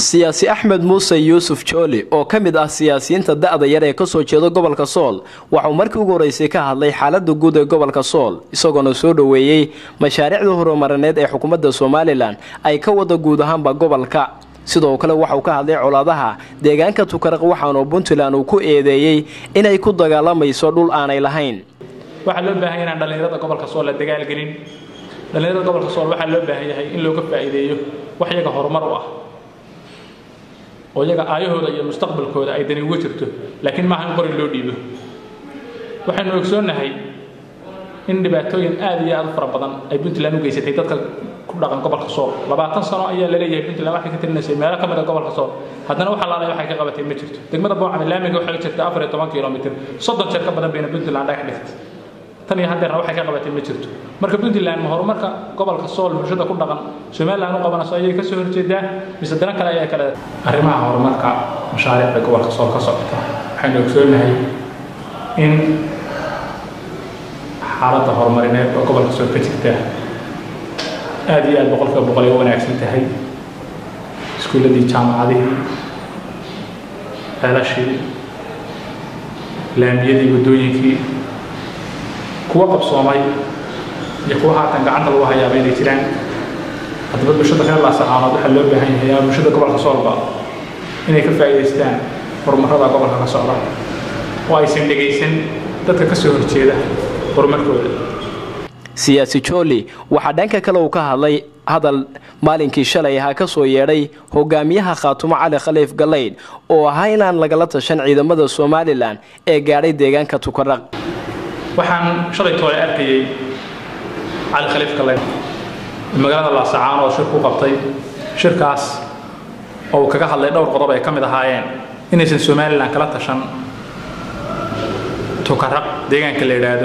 siyaasi axmed muuse yuusuf jooli oo ka mid ah siyaasiyiinta da-da yar ee kasoo jeeda gobolka sool waxauu markii ugu horeysay ka hadlay xaalada guud ee gobolka sool isagoona soo dhoweeyey mashaariicda horumarineed ee xukuumadda somalilan ay ka wada guud ahaanba gobolka sidoo kale waxauu ka hadlay colaadaha deegaanka tukaraq waxaanu puntland uu ku eedeeyey inay ku dagaalamayso dhul aanay lahayn waxaa loo baahan inaan dhallinyarada gobolka sool la dagaalgelin dhallinyarada gobolka sool waxaa loo baahan yahay in looga faa'iideeyo wax iyaga horumar u ah oo iyaga aayahooda iyo mustaqbalkooda ay dani uga jirto laakiin maaha in qori loo dhiibo waxaynu ogsoonnahay in dhibaatooyin aad iyo aad u fara badan ay puntland u geysatay dadka ku dhaqan gobolka sool labaatan sano ayaa laleeyahay puntland waxay ka tirinaysay meelo ka mid a gobolka sool haddana waxaa laalay waxay ka qabatay ma jirto degmada boocame laamiga waxay jirta afar iyo toban kilomitr soddon jeer ka badan bayna puntland dhagax dhigtay tan iyo haddeerna waxay ka qabatay ma jirto marka puntland ma horumarka gobolka sool bulshada ku dhaqan somaliland u qabanayso ayay ka soo horjeedaa mise dana kale ayaa kale arrimaha horumarka mashaariicda gobolka sool ka socota waxaynu ogsoonahay in xaaladda horumarineed oo gobolka sool ka jirta aad iyo aad boqolkiiba boqol ay u wanaagsan tahay iskuulladii jaamacadihii ceelashii laamiyadii waddooyinkii kuwa qabsoomay iyo kuwa haatan gacanta lagu hayaaba inay jiraan haddaba bulshada reer laasacaanood waxaa loo baahan yahay ama bulshada gobolka soolba inay ka faa'iidaystaan horumarrada gobolka ka socda oo aysan dhegaysan dadka ka soo horjeeda horumarkooda siyaasi jooli waxaa dhanka kale uu ka hadlay hadal maalinkii shalay ahaa ka soo yeedhay hogaamiyaha khaatumo cali khaliif galaydh oo ahaa inaan lagala tashan ciidamada somalilan ee gaadhay deegaanka tukaraq waxaan shalay toole arkayey cali khaliif galaydh magaalada laasacaan oo shir ku qabtay shirkaas oo uu kaga hadlay dhowr qodob ay ka mid ahaayeen inaysan somalilan kala tashan tukaraq deegaanka la yidhaahdo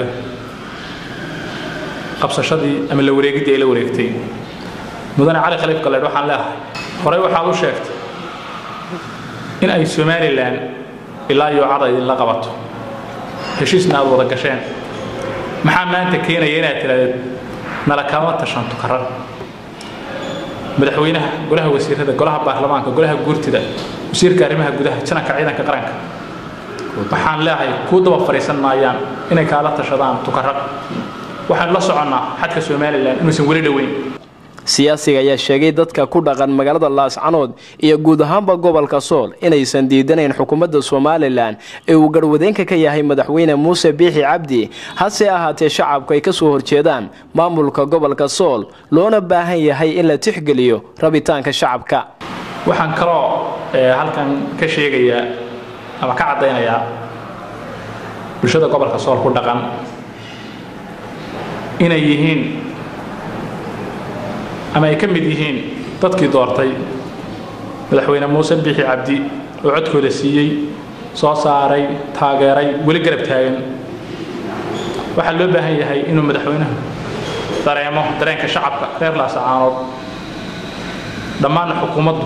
qabsashadii ama la wareegiddii ay la wareegtay mudane cali khaliif galeedh waxaan leeahay horey waxaad u sheegtay in ay somalilan ilaa iyo cada idinla qabato heshiisna aad wada gasheen maxaa maanta keenaya inaad tiraahdeed nala kama tashan tukarar madaxweynaha golaha wasiirada golaha baarlamaanka golaha guurtida wasiirka arrimaha gudaha jananka ciidanka qaranka waxaan leeahay kuu daba fadhiisan maayaan inay kaala tashadaan tukaraq waxaanu la soconnaa xadka somalilan inuusan weli dhoweyn siyaasiga ayaa sheegay dadka ku dhaqan magaalada laascanood iyo guud ahaanba gobolka sool inaysan diidanayn xukuumadda somalilan ee uu garwadeenka ka yahay madaxweyne muuse biixi cabdi hase ahaatee shacabku ay ka soo horjeedaan maamulka gobolka sool loona baahan yahay in la tixgeliyo rabitaanka shacabka waxaan kaloo halkan ka sheegayaa ama ka caddaynayaa bulshada gobolka sool ku dhaqan inay yihiin ama ay ka mid yihiin dadkii doortay madaxweyne muuse biixi cabdi oo codkooda siiyey soo saaray taageeray weli garab taagan waxaa loo baahan yahay inuu madaxweynuhu dareemo dareenka shacabka reer laasacaanood dhammaanna xukuumaddu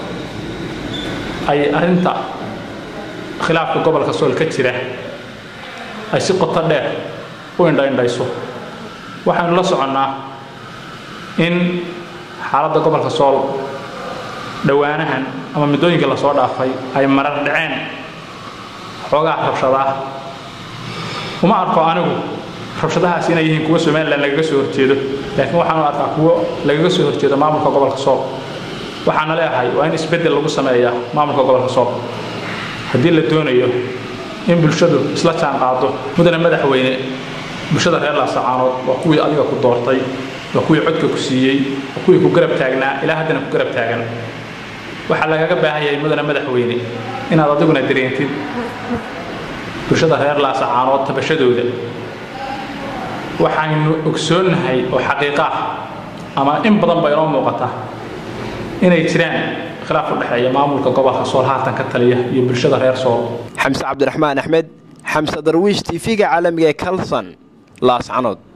ay arrinta khilaafka gobolka sool ka jira ay si qoto dheer u indhaindhayso waxaynu la soconnaa in xaaladda gobolka sool dhowaanahan ama muddooyinkii lasoo dhaafay ay marar dhaceen xoogaa rabshadaa uma arko anigu rabshadahaas inay yihiin kuwo somalilan lagaga soo horjeedo laakiin waxaanu arkaa kuwo lagaga soo horjeedo maamulka gobolka sool waxaana leeahay waa in isbeddel lagu sameeyaa maamulka gobolka sool haddii la doonayo in bulshadu isla jaan qaado mudane madaxweyne bulshada reer laasacaanood waa kuwii adiga ku doortay waa kuwii codka ku siiyey waa kuwii ku garab taagnaa ilaa haddana ku garab taagan waxaa lagaga baahan yahay mudane madaxweyne inaad adiguna dareentid bulshada reer laasacaanood tabashadooda waxaynu ogsoonnahay oo xaqiiqa ah ama in badan ba inoo muuqata inay jiraan khilaaf u dhexeeya maamulka gobolka sool haatan ka taliya iyo bulshada reer sool xamse cabdiraxmaan axmed xamse darwiish tv-ga caalamiga ee kalson laascanood